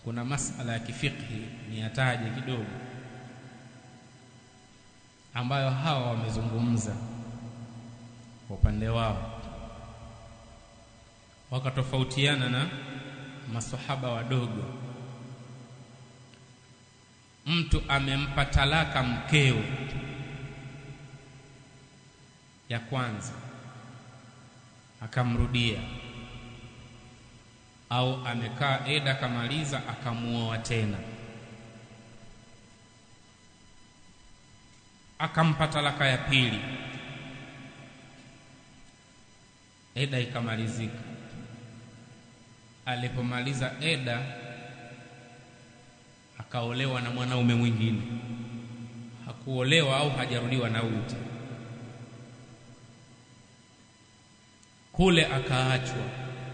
kuna masala ya kifikhi ni yataje kidogo ambayo hawa wamezungumza kwa upande wao wakatofautiana na masahaba wadogo mtu amempa talaka mkeo ya kwanza akamrudia au amekaa eda akamaliza akamuoa tena akampa talaka ya pili eda ikamalizika alipomaliza eda akaolewa na mwanaume mwingine hakuolewa au hajarudiwa na huyu tena kule akaachwa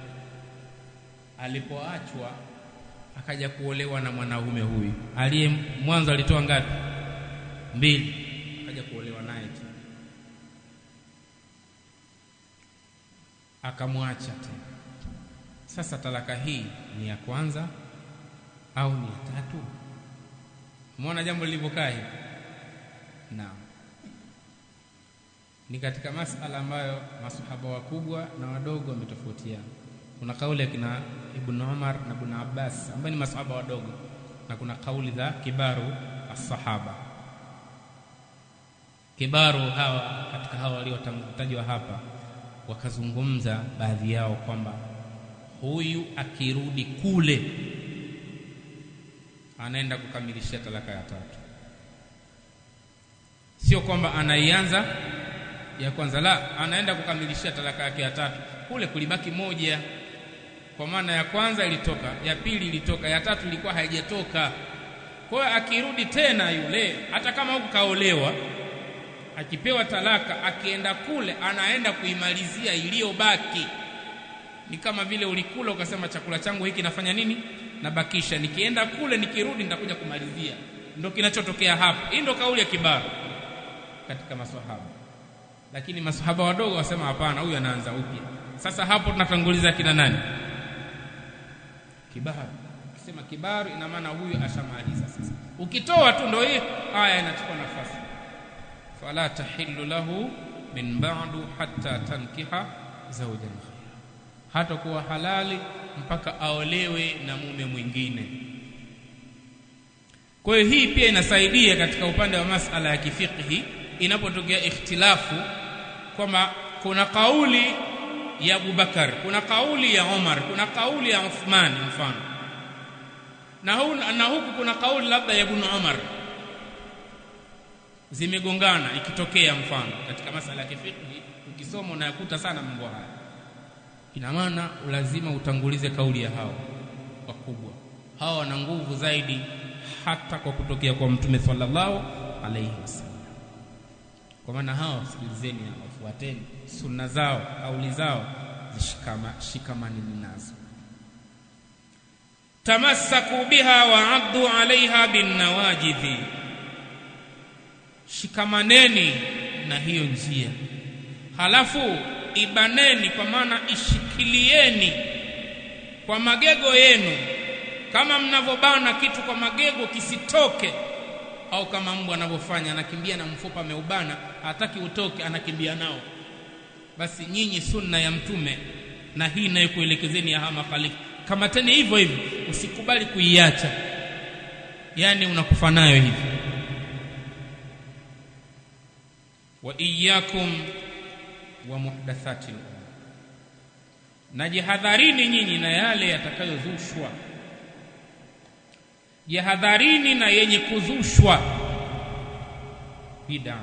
alipoachwa akaja kuolewa na mwanaume huyu aliye mwanzo alitoa ngapi mbili akaja kuolewa naye tena akamwacha tena sasa talaka hii ni ya kwanza au ni ya tatu umeona jambo lilivyokaa hivi naam ni katika masala ambayo masahaba wakubwa na wadogo wametofautiana kuna kauli ya kina Ibn Umar na Ibn Abbas ambayo ni masahaba wadogo na kuna kauli za kibaru as-sahaba kibaru hawa katika hawa waliotajwa hapa wakazungumza baadhi yao kwamba huyu akirudi kule anaenda kukamilisha talaka ya tatu sio kwamba anaianza ya kwanza la anaenda kukamilisha talaka yake ya tatu kule kulibaki moja kwa maana ya kwanza ilitoka ya pili ilitoka ya tatu ilikuwa haijatoka kwa hiyo akirudi tena yule hata kama huku kaolewa akipewa talaka akienda kule anaenda kuimalizia iliyobaki ni kama vile ulikula ukasema chakula changu hiki nafanya nini nabakisha nikienda kule nikirudi nitakuja kumalizia ndio kinachotokea hapo hii ndio kauli ya kibaru katika maswahaba lakini maswahaba wadogo wasema hapana huyu anaanza upya sasa hapo tunatanguliza kina nani kibaru ukisema kibaru ina maana huyu ashamaliza sasa ukitoa tu ndio hii aya inachukua nafasi fala tahillu lahu min ba'du hatta tankiha zawjan ghayra hata kuwa halali mpaka aolewe na mume mwingine kwa hiyo hii pia inasaidia katika upande wa masala ya kifiqhi inapotokea ikhtilafu kwamba kuna kauli ya Abubakar kuna kauli ya Umar kuna kauli ya Uthman mfano na, hu, na huku kuna kauli labda ya Ibn Umar zimegongana ikitokea mfano katika masala ya kifiqhi ukisoma unayakuta sana mambo haya ina maana lazima utangulize kauli ya hao wakubwa hao wana nguvu zaidi hata kwa kutokea kwa mtume sallallahu alaihi wasallam kwa maana hao sikilizeni wafuateni sunna zao kauli zao zishikama shikamanini nazo tamassaku biha wa addu alaiha binnawajidhi shikamaneni na hiyo njia halafu ibaneni kwa maana ishikilieni kwa magego yenu kama mnavyobana kitu kwa magego kisitoke au kama mbwa anavyofanya anakimbia na mfupa ameubana hataki utoke anakimbia nao basi nyinyi sunna ya mtume na hii inayokuelekezeni ya hama khalifa kamateni hivyo hivyo usikubali kuiacha yani unakufa nayo hivi wa iyyakum wa muhdathati na jihadharini nyinyi na yale yatakayozushwa jihadharini na yenye kuzushwa bid'a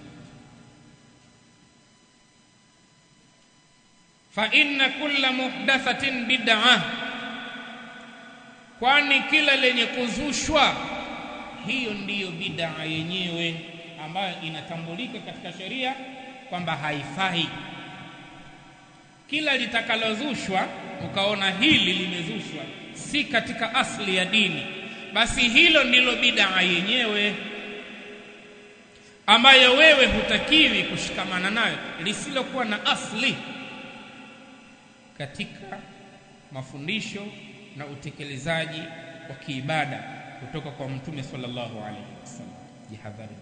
fa inna kulla muhdathatin bid'a kwani kila lenye kuzushwa hiyo ndiyo bid'a yenyewe ambayo inatambulika katika sheria kwamba haifai kila litakalozushwa ukaona hili limezushwa si katika asli ya dini basi hilo ndilo bid'a yenyewe ambayo wewe hutakiwi kushikamana nayo lisilokuwa na asli katika mafundisho na utekelezaji wa kiibada kutoka kwa mtume sallallahu alaihi wasallam jihadhari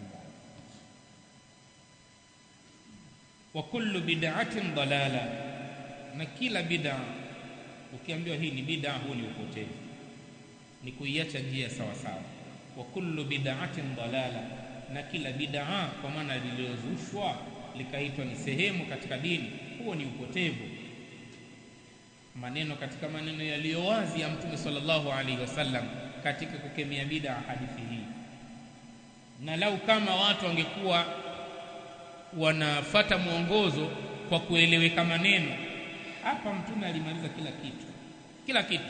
wa kullu bid'atin dalala na kila bid'a ukiambiwa hii ni bid'a huu ni upotevu ni kuiacha njia sawa sawa wa kullu bid'atin dalala na kila bid'a kwa maana lililozushwa likaitwa ni sehemu katika dini huo ni upotevu maneno katika maneno yaliyo wazi ya mtume sallallahu alaihi wasallam katika kukemea bid'a hadithi hii na lau kama watu wangekuwa wanafata mwongozo kwa kueleweka maneno hapa mtume alimaliza kila kitu kila kitu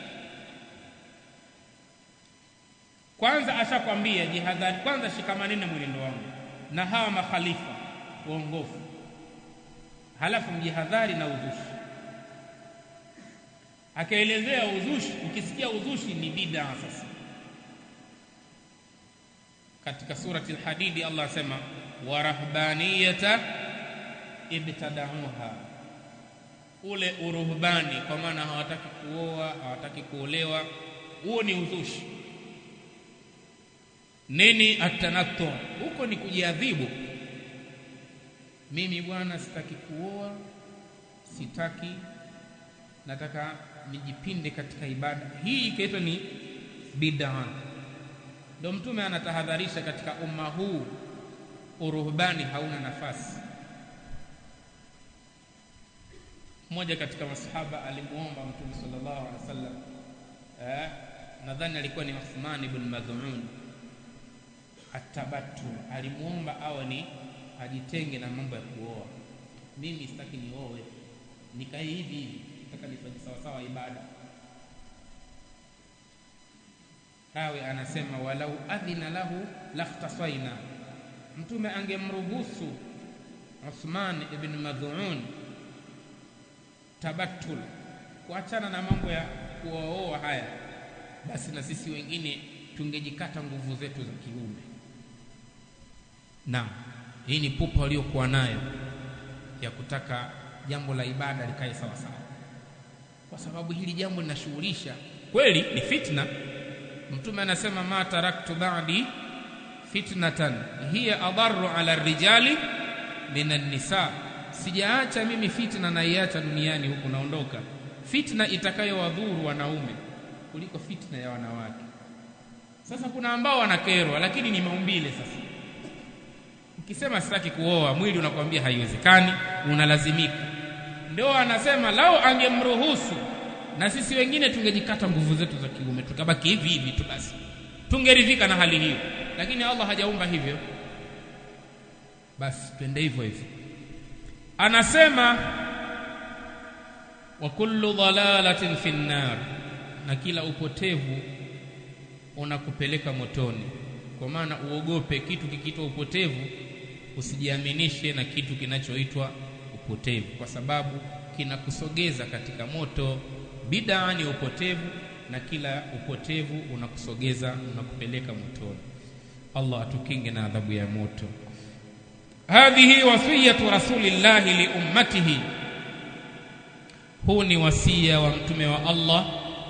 kwanza ashakwambia jihadhari kwanza shikamaneni na mwenendo wangu na hawa makhalifa waongofu halafu mjihadhari na uzushi akaelezea uzushi ukisikia uzushi ni bid'a sasa katika surati al-hadidi Allah asema wa rahbaniyata ibtada'uha ule uruhbani kwa maana hawataki kuoa hawataki kuolewa huo ni uzushi nini atanattu huko ni kujiadhibu mimi bwana sitaki kuoa sitaki nataka nijipinde katika ibada hii ikaitwa ni bid'a ndio mtume anatahadharisha katika umma huu uruhbani hauna nafasi mmoja katika masahaba alimuomba mtume sallallahu alaihi wasallam eh, nadhani alikuwa ni Uthman ibn Mad'un atabatu alimuomba awe ni ajitenge na mambo ya kuoa mimi sitaki nioe nikae hivi hivi nataka nifanye sawa sawa ibada Rawi anasema walau adhina lahu lakhtasaina, mtume angemruhusu Uthman ibn Madhuun tabattul, kuachana na mambo ya kuoa haya, basi na sisi wengine tungejikata nguvu zetu za kiume. Naam, hii ni pupa waliokuwa nayo ya kutaka jambo la ibada likae sawa sawa, kwa sababu hili jambo linashughulisha kweli, ni fitna mtume anasema ma taraktu ba'di fitnatan hiya adarru ala rijali min an-nisa sijaacha mimi fitna naiacha duniani huku naondoka fitna itakayowadhuru wanaume kuliko fitna ya wanawake sasa kuna ambao wanakerwa lakini ni maumbile sasa ukisema sitaki kuoa mwili unakwambia haiwezekani unalazimika ndio anasema lau angemruhusu na sisi wengine tungejikata nguvu zetu za kiume tukabaki hivi hivi tu basi tungeridhika na hali hiyo lakini Allah hajaumba hivyo basi twende hivyo hivyo anasema wa kullu dhalalatin fi nnar na kila upotevu unakupeleka motoni kwa maana uogope kitu kikiitwa upotevu usijiaminishe na kitu kinachoitwa upotevu kwa sababu kinakusogeza katika moto bid'a ni upotevu na kila upotevu unakusogeza unakupeleka motoni Allah atukinge na adhabu ya moto hadhihi wasiyatu rasulillahi li ummatihi huu ni wasia wa mtume wa Allah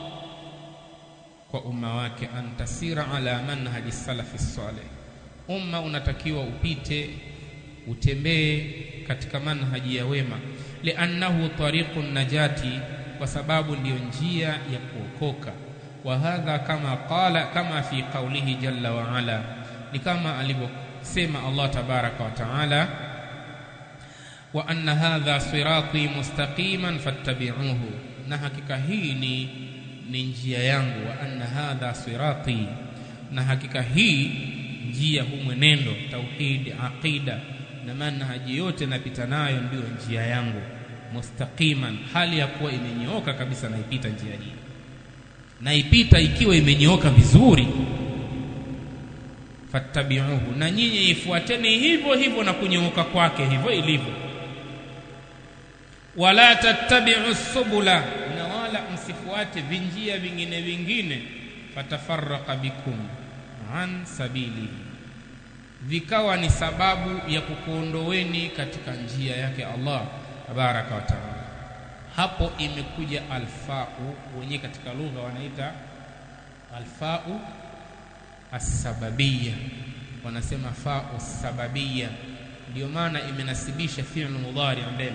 kwa umma wake antasira ala manhaji salafi salih umma unatakiwa upite utembee katika manhaji ya wema liannahu tariqun najati kwa sababu ndiyo njia ya kuokoka wa hadha kama qala kama fi qawlihi jalla wa ala ni kama alivyosema Allah tabaraka wa taala wa anna hadha sirati mustaqiman fattabi'uhu na hakika hii ni ni njia yangu wa anna hadha sirati na hakika hii njia huu mwenendo tauhid aqida na manhaji yote napita nayo ndiyo njia yangu mustaqiman hali ya kuwa imenyooka kabisa naipita njia hii naipita ikiwa imenyooka vizuri fattabi'uhu na nyinyi ifuateni hivyo hivyo na kunyooka kwake hivyo ilivyo wala tattabi'u subula na wala msifuate vinjia vingine vingine fatafarraqa bikum an sabili vikawa ni sababu ya kukuondoweni katika njia yake Allah tabaraka wa taala hapo imekuja alfau wenyewe katika lugha wanaita alfau asbabiyya wanasema fau sababiyya ndio maana imenasibisha fi'l mudhari mbele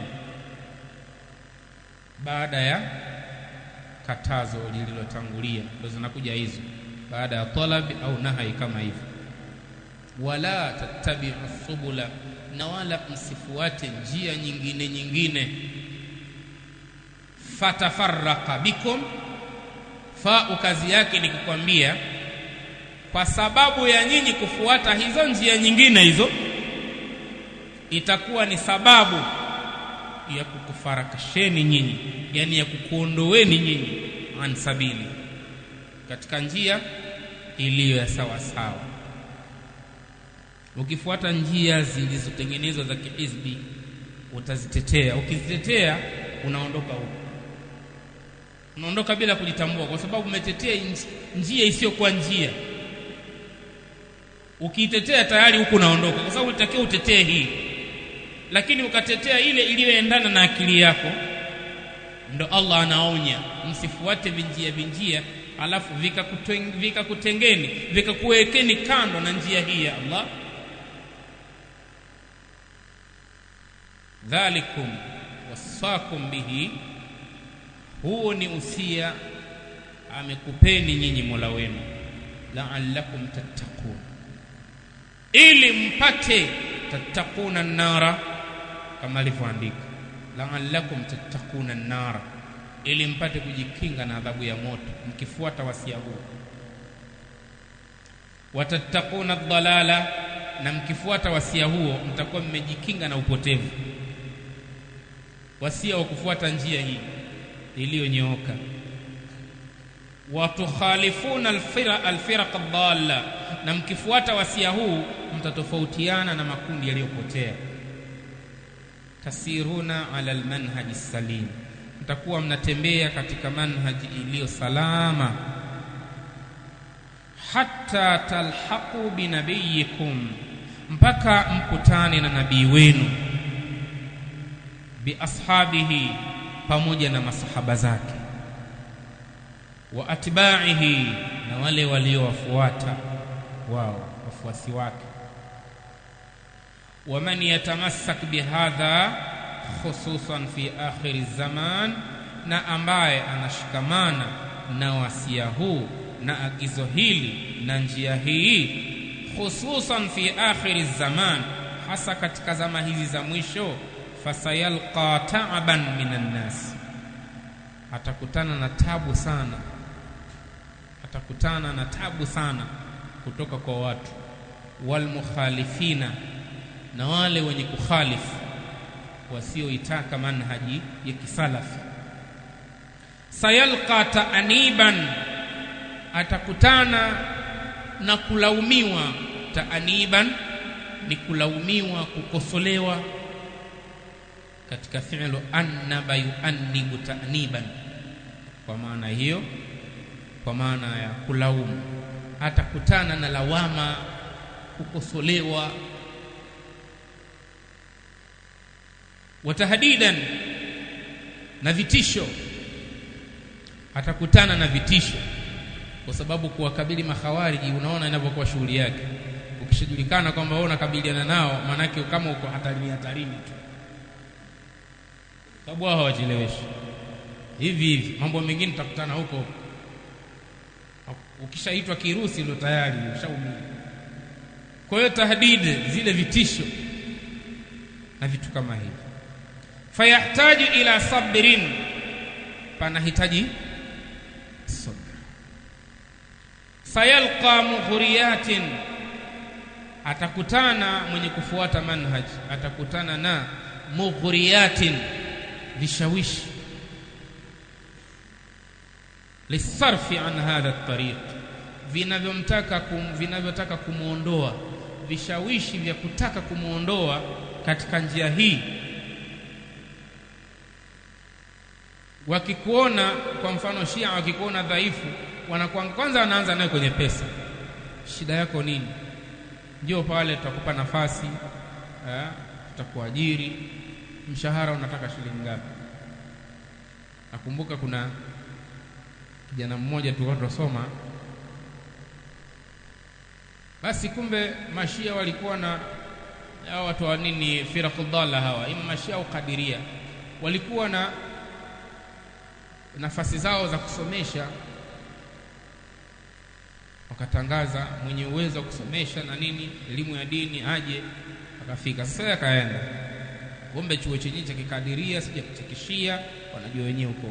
baada ya katazo lililotangulia ndio zinakuja hizo baada ya talabi au nahai kama hivyo wala tattabi'u subula na wala msifuate njia nyingine nyingine fatafarraqa bikum fa kazi yake ni kukwambia kwa sababu ya nyinyi kufuata hizo njia nyingine hizo itakuwa ni sababu ya kukufarakasheni nyinyi yani ya kukuondoweni nyinyi an sabili katika njia iliyo ya sawa sawa ukifuata njia zilizotengenezwa za kihizbi utazitetea ukizitetea unaondoka huko unaondoka bila kujitambua kwa sababu umetetea njia isiyokuwa njia ukiitetea tayari huku unaondoka kwa sababu ulitakiwa utetee hii lakini ukatetea ile iliyoendana na akili yako ndo Allah anaonya msifuate vinjia vinjia alafu vikakutengeni vika vikakuwekeni kando na njia hii ya Allah dhalikum wasakum bihi huo ni usia amekupeni nyinyi Mola wenu la'allakum tattaqun ili mpate tattakuna nara kama alivyoandika la'allakum tattakuna nara ili mpate kujikinga na adhabu ya moto mkifuata wasia huu watattakuna dhalala na mkifuata wasia huo mtakuwa mmejikinga na upotevu wasia wa kufuata njia hii iliyonyooka watukhalifuna alfira alfiraq dhalla na mkifuata wasia huu mtatofautiana na makundi yaliyopotea tasiruna ala almanhaji salim mtakuwa mnatembea katika manhaji iliyo salama hatta talhaqu binabiyikum mpaka mkutane na nabii wenu biashabihi pamoja na masahaba zake wa atba'ihi na wale waliowafuata wao wafuasi wake waman yatamassak bihadha khususan fi akhiri zaman na ambaye anashikamana na wasia huu na agizo hili na njia hii khususan fi akhiri zaman hasa katika zama hizi za mwisho fasayalqa ta'ban minan nas atakutana na tabu sana atakutana na tabu sana kutoka kwa watu walmukhalifina na wale wenye kukhalifu wasioitaka manhaji ya kisalafi sayalqa taaniban atakutana na kulaumiwa taaniban ni kulaumiwa kukosolewa katika fi'lu annaba yuannibu ta'niban kwa maana hiyo kwa maana ya kulaumu atakutana na lawama kukosolewa watahdidan na vitisho atakutana na vitisho kwa sababu kuwakabili makhawariji unaona inavyokuwa shughuli yake ukishajulikana kwamba wewe unakabiliana nao maanake kama uko hatarini hatarini tu sababu wao hawacheleweshi hivi hivi mambo mengine tutakutana huko ukishaitwa kirusi ndio tayari ushaumia kwa hiyo tahdid zile vitisho na vitu kama hivi fayahtaju ila sabrin panahitaji sabr sayalqa mughriyatin atakutana mwenye kufuata manhaj atakutana na mughriyatin vishawishi lisarfi an hadha tariq vinavyomtaka kum, vinavyotaka kumwondoa vishawishi vya kutaka kumwondoa katika njia hii wakikuona kwa mfano Shia wakikuona dhaifu wanakuwa kwanza wanaanza nayo kwenye pesa shida yako nini ndio pale tutakupa nafasi eh, tutakuajiri mshahara unataka shilingi ngapi nakumbuka kuna kijana mmoja tulikuwa tunasoma basi kumbe mashia walikuwa na hao watu wa nini firaqudalla hawa ima mashia au kadiria walikuwa na nafasi zao za kusomesha wakatangaza mwenye uwezo wa kusomesha na nini elimu ya dini aje akafika sasa akaenda kumbe chuo chenyewe cha kikadiria sija cha kishia wanajua wenyewe huko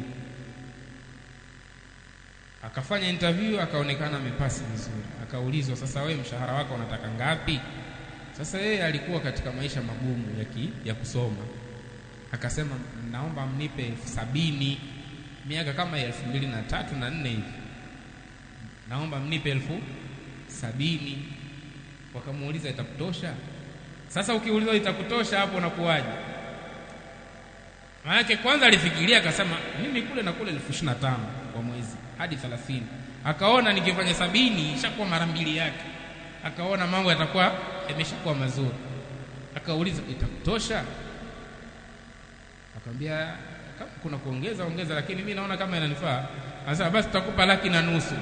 akafanya interview akaonekana amepasi vizuri akaulizwa sasa wewe mshahara wako unataka ngapi sasa yeye alikuwa katika maisha magumu ya, ki, ya kusoma akasema naomba mnipe elfu sabini miaka kama ya elfu mbili na tatu na nne hivi naomba mnipe elfu sabini wakamuuliza itakutosha sasa ukiulizwa itakutosha hapo unakuwaje maanake kwanza alifikiria akasema mimi kule na kule elfu ishirini na tano kwa mwezi hadi thelathini akaona nikifanya sabini ishakuwa mara mbili yake akaona mambo yatakuwa yameshakuwa mazuri akauliza itakutosha akamwambia kama kuna kuongeza ongeza lakini mi naona kama inanifaa sasa basi tutakupa laki na nusu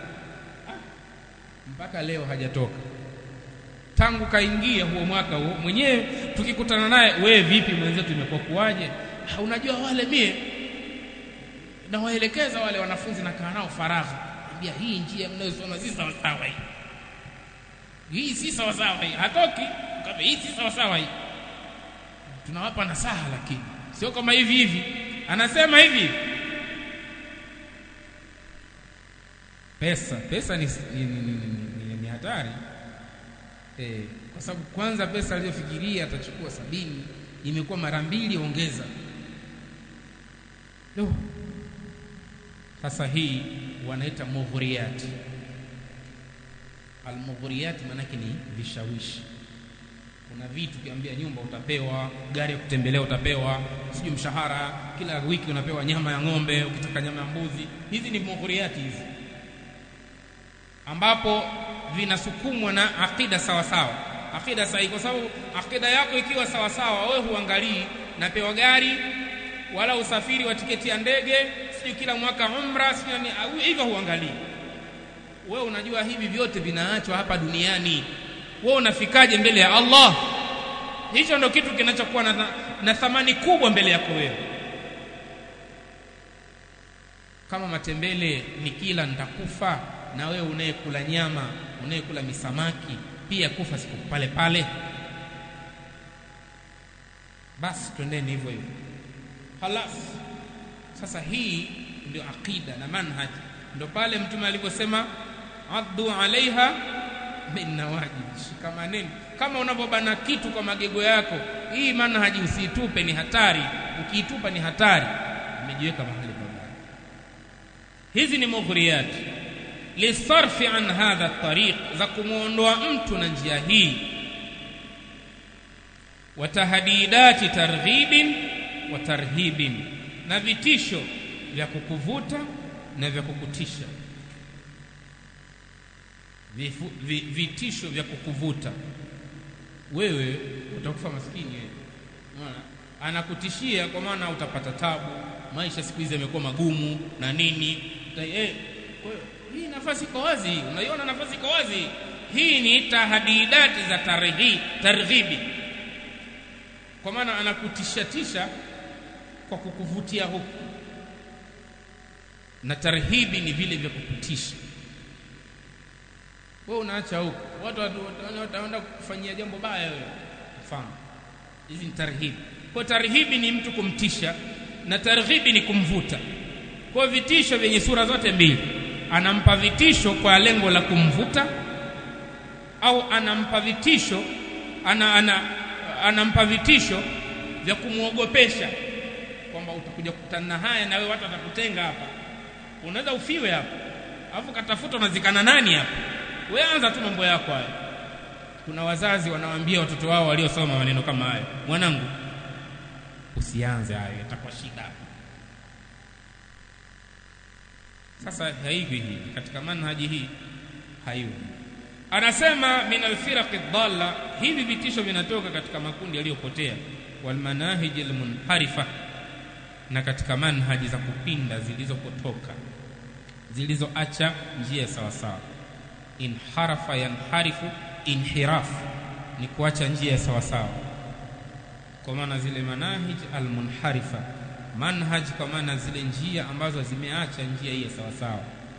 mpaka leo hajatoka tangu kaingia huo mwaka huo mwenyewe tukikutana naye wewe vipi mwenzetu imekuwa kuwaje unajua wale mie nawaelekeza wale wanafunzi nakaa nao faragha ambia hii njia mnayosoma si sawasawa hii hii si sawasawa hii hatoki kama hii si sawasawa hii tunawapa nasaha lakini sio kama hivi hivi anasema hivi pesa pesa ni, ni, ni, ni, ni, ni hatari e, kwa sababu kwanza pesa aliyofikiria atachukua sabini imekuwa mara mbili ongeza no. sasa hii wanaita mughuriyati almughuriyati maanake ni vishawishi kuna vitu ukiambia nyumba utapewa gari ya kutembelea utapewa sijui mshahara kila wiki unapewa nyama ya ng'ombe ukitaka nyama ya mbuzi hizi ni mughuriyati hizi ambapo vinasukumwa na akida sawa sawa akida sahihi kwa sababu akida yako ikiwa sawa sawa wewe huangalii napewa gari wala usafiri wa tiketi ya ndege sijui kila mwaka umra sijui hivyo huangalii wewe unajua hivi vyote vinaachwa hapa duniani wewe unafikaje mbele ya Allah hicho ndo kitu kinachokuwa na, na thamani kubwa mbele yako wewe kama matembele ni kila nitakufa na wewe unayekula nyama unayekula misamaki pia kufa siku pale pale basi twendeni hivyo hivyo halas sasa hii ndio aqida na manhaj ndio pale mtume aliposema addu alaiha bin nawajib shikamaneni kama unavyobana kitu kwa magego yako hii manhaji usiitupe ni hatari ukiitupa ni hatari umejiweka mahali pabaya hizi ni mughriyati lisarfi an hadha tariq za kumwondoa mtu na njia hii wa tahdidati targhibin wa tarhibin na vitisho vya kukuvuta na vya kukutisha Vifu, vi, vitisho vya kukuvuta wewe utakufa maskini wewe unaona anakutishia kwa maana utapata tabu maisha siku hizi yamekuwa magumu na nini eh, hii nafasi iko wazi unaiona nafasi iko wazi hii ni tahdidati za targhi, targhibi kwa maana anakutishatisha kwa kukuvutia huku na tarhibi ni vile vya kukutisha wewe unaacha huku watu wataenda kufanyia jambo baya wewe mfano hizi ni tarhibi kwa tarhibi ni mtu kumtisha na targhibi ni kumvuta kwa vitisho vyenye sura zote mbili anampa vitisho kwa lengo la kumvuta au anampa vitisho ana, ana, anampa vitisho vya kumwogopesha kwamba utakuja kukutana na haya na wewe watu watakutenga hapa unaweza ufiwe hapa alafu katafuta unazikana nani hapa wewe anza tu mambo yako haya kuna wazazi wanawaambia watoto wao waliosoma maneno kama hayo mwanangu usianze hayo itakuwa shida sasa haivi hivi katika manhaji hii haivi anasema min alfiraqi dhalla hivi vitisho vinatoka katika makundi yaliyopotea walmanahiji almunharifa na katika manhaji za kupinda zilizopotoka zilizoacha njia sawa sawa inharafa yanharifu inhiraf ni kuacha njia ya sawasawa kwa maana zile manahij almunharifa manhaj kwa maana zile njia ambazo zimeacha njia hii ya sawasawa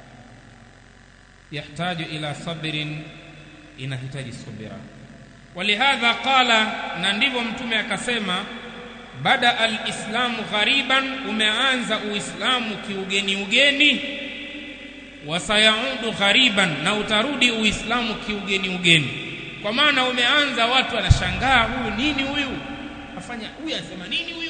yahtaju ila sabrin inahitaji subira walihadha qala na ndivyo mtume akasema bada alislamu ghariban umeanza uislamu kiugeni ugeni wasayaudu ghariban na utarudi uislamu kiugeni ugeni kwa maana umeanza watu wanashangaa huyu nini huyu afanya huyu asema nini huyu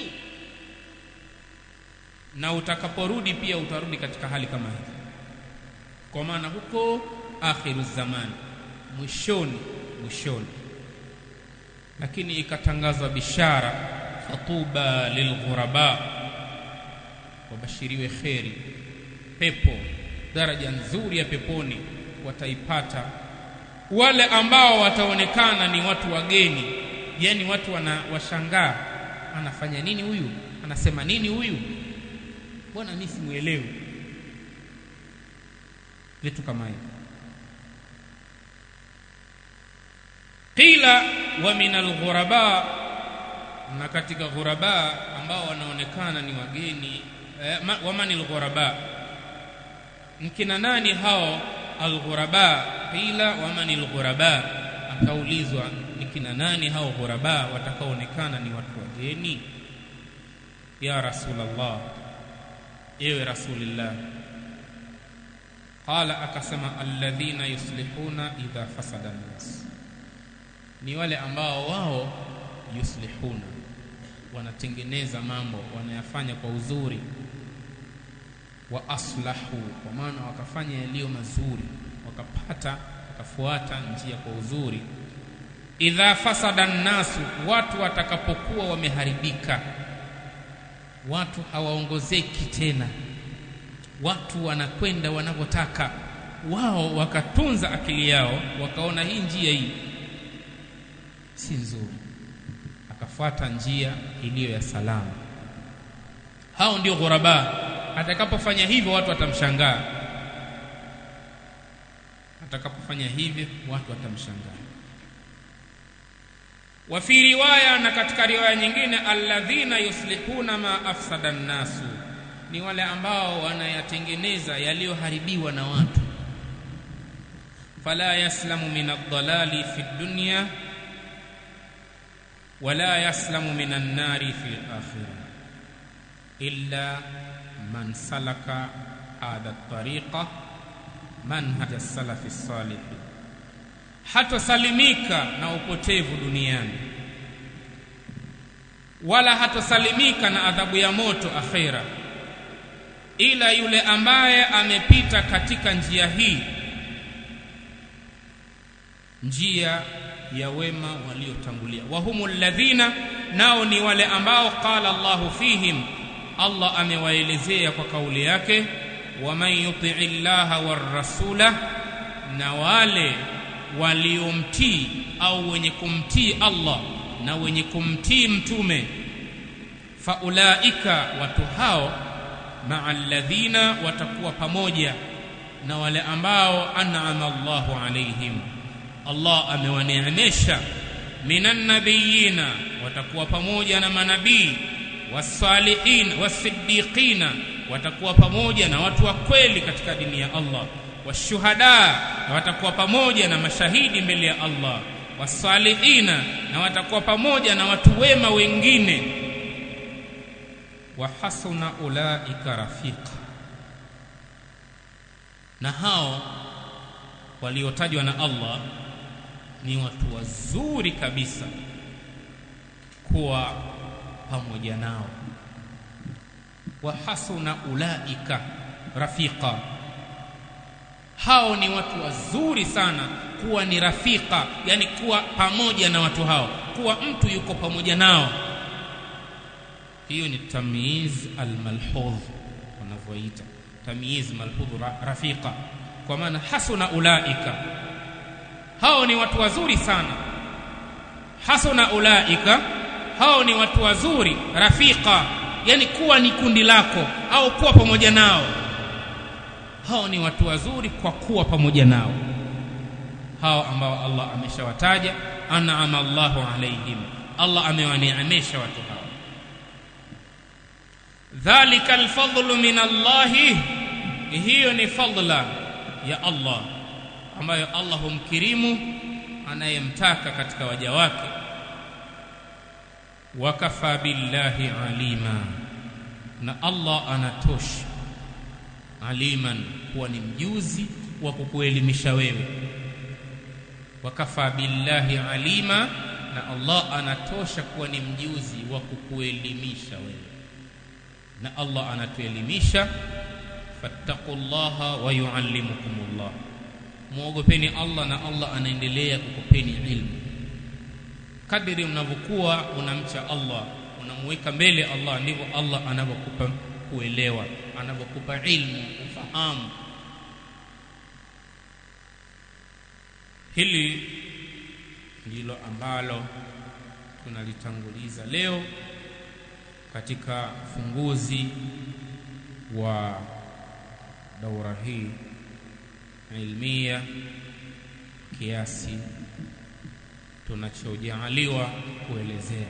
na utakaporudi pia utarudi katika hali kama hii kwa maana huko akhiru zamani mwishoni mwishoni lakini ikatangazwa bishara fatuba lilghuraba wabashiriwe kheri pepo daraja nzuri ya peponi wataipata wale ambao wataonekana ni watu wageni yani watu wana washangaa anafanya nini huyu anasema nini huyu bwana mimi simuelewi vitu kama hivyo qila wa min alghuraba na katika ghuraba ambao wanaonekana ni wageni eh, wa man alghuraba mkina nani hao alghuraba qila wa man alghuraba akaulizwa ni kina nani hao ghuraba watakaoonekana ni watu wageni ya rasulullah ewe rasulillah qala akasema alladhina yuslihuna idha fasada nnas ni wale ambao wao yuslihuna wanatengeneza mambo wanayafanya kwa uzuri wa aslahu kwa maana wakafanya yaliyo mazuri wakapata wakafuata njia kwa uzuri idha fasada nnasu watu watakapokuwa wameharibika watu hawaongozeki tena watu wanakwenda wanavyotaka wao wakatunza akili yao wakaona hii njia hii si nzuri akafuata njia iliyo ya salama hao ndio ghuraba atakapofanya hivyo watu watamshangaa atakapofanya hivyo watu watamshangaa wa fi riwaya na katika riwaya nyingine alladhina yuslihuna ma afsada nnasu ni wale ambao wanayatengeneza yaliyoharibiwa na watu fala yaslamu min ad-dalali fi dunya wala yaslamu min an-nari fi al-akhirah illa man salaka hadha at-tariqa manhaj as-salaf as-salih hatosalimika na upotevu duniani wala hatosalimika na adhabu ya moto akhera ila yule ambaye amepita katika njia hii njia ya wema waliotangulia wahumul ladhina nao ni wale ambao qala Allahu fihim Allah amewaelezea kwa kauli yake waman yutii llaha warrasula na wale waliomtii au wenye kumtii Allah na wenye kumtii mtume faulaika watu hao maa alladhina watakuwa pamoja na wale ambao an'ama Allahu alaihim Allah amewaneemesha minan nabiyina watakuwa pamoja na manabii wasalihin wasiddiqina watakuwa pamoja na watu wa kweli katika dini ya Allah washuhada na watakuwa pamoja na mashahidi mbele ya Allah wasalihina na watakuwa pamoja na watu wema wengine wa hasuna ulaika rafiqa na hao waliotajwa na Allah ni watu wazuri kabisa kuwa pamoja nao wa hasuna ulaika rafiqa hao ni watu wazuri sana kuwa ni rafika yani kuwa pamoja na watu hao kuwa mtu yuko pamoja nao hiyo ni tamyiz almalhudh wanavyoita tamyiz malhudh ra, rafika kwa maana hasuna ulaika hao ni watu wazuri sana hasuna ulaika hao ni watu wazuri rafika yani kuwa ni kundi lako au kuwa pamoja nao hao ni watu wazuri kwa kuwa pamoja nao hao ambao Allah ameshawataja an'ama Allahu alaihim Allah amewaneemesha watu hao dhalika alfadlu min Allahi hiyo ni fadla ya Allah ambayo Allah humkirimu anayemtaka katika waja wake wakafa billahi alima na Allah anatosha aliman kuwa ni mjuzi wa kukuelimisha wewe wakafa billahi alima na Allah anatosha kuwa ni mjuzi wa kukuelimisha wewe na Allah anatuelimisha fattaqullaha wa yuallimukumullah muogopeni Allah na Allah anaendelea kukupeni ilmu kadiri mnavyokuwa unamcha Allah unamuweka mbele Allah ndivyo Allah anavyokupa kuelewa anavyokupa ilmu ufahamu hili ndilo ambalo tunalitanguliza leo katika funguzi wa daura hii ilmia kiasi tunachojaaliwa kuelezea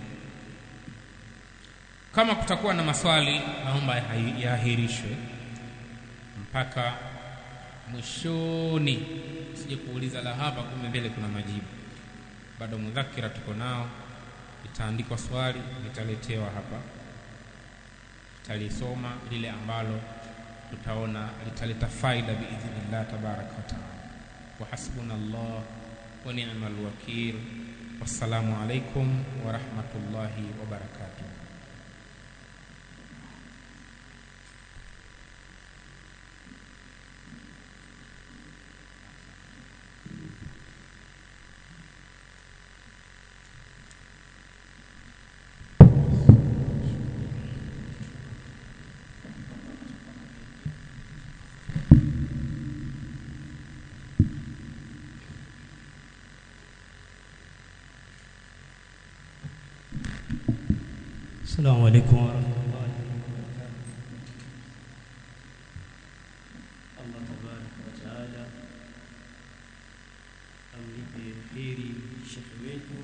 kama kutakuwa na maswali naomba yaahirishwe mpaka mwishoni sije kuuliza la hapa kumbe mbele kuna majibu bado mudhakira tuko nao itaandikwa swali litaletewa hapa tutalisoma lile ambalo tutaona litaleta faida biidhnillah tabaraka wataala wa hasbuna llah wa ni'mal wakil wassalamu alaikum wa rahmatullahi wa barakatuh السلام عليكم ورحمة الله وبركاته الله تبارك وتعالى amlipe kheri shekhe wetu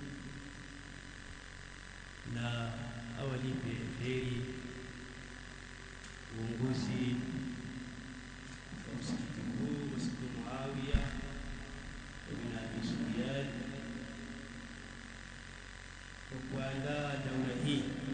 na awalipe kheri uongozi wa msikiti huu Masjid Muawiya ibn Abi Sufyan kwa kuandaa daura hii